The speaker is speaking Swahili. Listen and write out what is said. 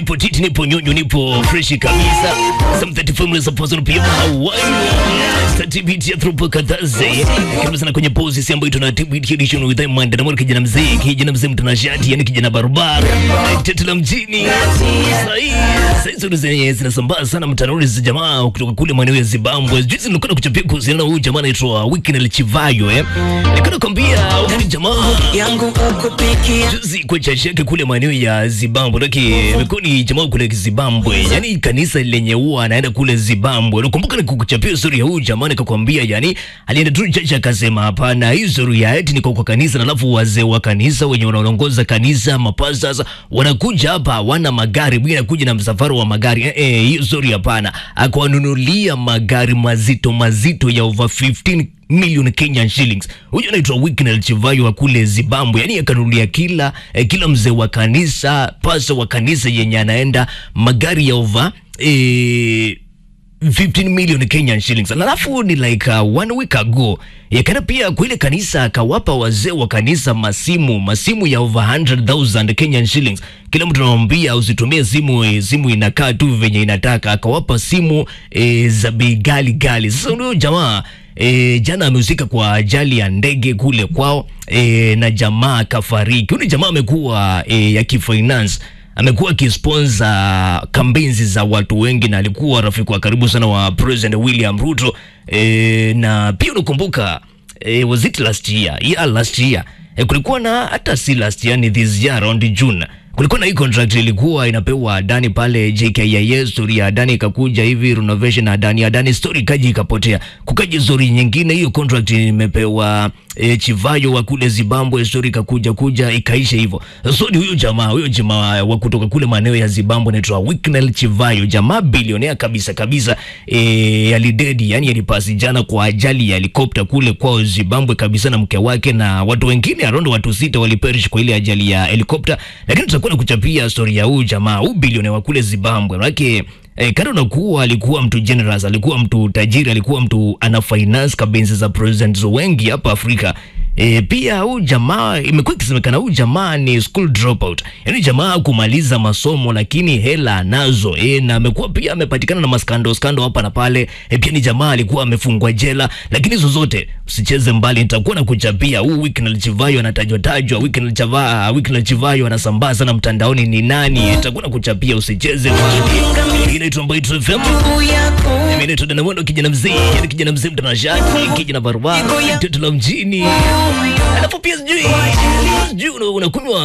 nipo titi, nipo nyonyo, nipo freshi kabisa. Some 30 families of person pia Hawaii. Certificate ya through kadhaze. Karibu sana kwenye pose si ambayo tuna TBT edition with them and na kijana mzee, kijana mzee mtanashati, yani kijana barabara. Tete la mjini. Sahi, sahi zote zenye zinasambaa sana mtandaoni za jamaa kutoka kule maeneo ya Zimbabwe. Juzi nilikuwa nakuchapia kuhusiana na huyu jamaa anaitwa Weekend Chivayo eh. Nilikuwa nakwambia huyu jamaa yangu uko peke juzi kwa chachi yake kule maeneo ya Zimbabwe, lakini imekuwa ni jamaa kule Zimbabwe, yani kanisa lenye huwa anaenda kule Zimbabwe. Nakumbuka nikukuchapia story ya huyu jamaa, nikakwambia yani alienda tu chachi akasema, hapana, hii story ya eti niko kwa kanisa, na alafu wazee wa kanisa wenye wanaongoza kanisa mapastors wanakuja hapa, hawana magari, mwingine anakuja na msafara wa magari eh, eh, hiyo story hapana. Akawanunulia magari mazito mazito ya over 15 million Kenyan shillings. Huyu anaitwa Weekend Chivayo wa kule Zimbabwe. Yani akanunulia kila eh, kila mzee wa kanisa, pasa wa kanisa yenye anaenda magari ya over eh, 15 million Kenyan shillings. Na Alafu ni like uh, one week ago yakaenda pia kwa ile kanisa akawapa wazee wa kanisa masimu masimu ya over 100,000 Kenyan shillings. Kila mtu anamwambia usitumie simu eh, simu inakaa tu venye inataka. Akawapa simu eh, za bei gali gali. Sasa huyo jamaa E, jana amehusika kwa ajali ya ndege kule kwao e, na jamaa kafariki. Huyu jamaa amekuwa e, ya kifinance amekuwa akisponsa kampenzi za watu wengi na alikuwa rafiki wa karibu sana wa President William Ruto e, na pia unakumbuka e, was it last year? Yeah, last year e, kulikuwa na hata si last year, ni this year around June kulikuwa na hii contract ilikuwa inapewa Adani pale JKIA, story ya Adani ikakuja hivi renovation Adani Adani story kaji ikapotea, kukaja story nyingine, hiyo contract imepewa e, Chivayo wa kule Zimbabwe, story ikakuja kuja ikaisha hivyo. So ni huyo jamaa huyo jamaa wa kutoka kule maeneo ya Zimbabwe anaitwa Weekend Chivayo, jamaa bilionea kabisa kabisa, e, alidedi yani alipasi jana kwa ajali ya helikopta kule kwao Zimbabwe kabisa, na mke wake na watu wengine around watu sita waliperish kwa ile ajali ya helikopta, lakini tutakuwa na kuchapia story ya huyu jamaa huyu bilionea wa kule Zimbabwe manake E, kando na kuwa alikuwa mtu generous, alikuwa mtu tajiri, alikuwa mtu ana finance kabenzi za presidents wengi hapa Afrika. E, pia huyu jamaa imekuwa ikisemekana huyu jamaa ni school dropout, yaani jamaa kumaliza masomo lakini hela anazo e, na amekuwa pia amepatikana na maskando skando hapa na pale e, pia ni jamaa alikuwa amefungwa jela, lakini hizo zote usicheze mbali, nitakuwa na kuchapia huu Weekend Chivayo anatajwa tajwa, Weekend Chivayo, Weekend Chivayo anasambaa sana mtandaoni ni nani, nitakuwa na kuchapia usicheze mbali. Inaitwa Mbaitu FM. yako Mimi naitwa Dana Mwendo, kijana mzee, yani kijana mzee mtanashati, kijana barabara, mtoto la mjini. Alafu pia sijui sijui una- unakunywa